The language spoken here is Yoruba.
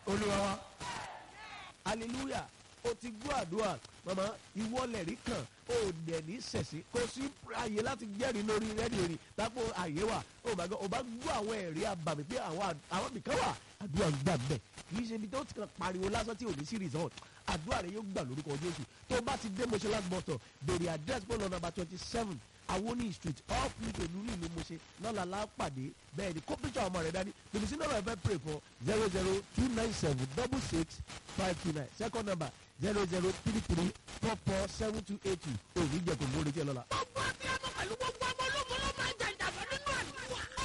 olúwa wa hallelujah o ti gbọ́ àdúrà mama ìwọlẹ̀ rí kan o dẹ̀ ní sẹ̀sí kò sí àyè láti jẹ́rìí lórí rẹ́díò rí lápò àyè wà o bá gbọ́ o bá gbọ́ àwọn ẹ̀rí àbàmì pé àwọn àd- àwọn nìkan wà àdúrà ń gbà bẹ́ẹ̀ kì í ṣe ibi tó ti kàn pariwo lásán tí ò ní sí result àdúrà rẹ yóò gbà lórúkọ Jésù tó bá ti dé mọ́ṣẹ́ láti mọ́tọ̀ bèrè address pọ̀ lọ number twenty seven awoni street off nítòlú ní ìlú mọ́ṣẹ́ lọ́la lápàdé bẹ́ẹ̀ ni kó píṣọ ọmọ rẹ dání tòbí sí nọ́mbà ẹ̀fẹ́ pray for zero zero two nine seven double six five two nine second number zero zero three three four four seven two eight two òní jẹ́ kò mórí jẹ́ lọ́la.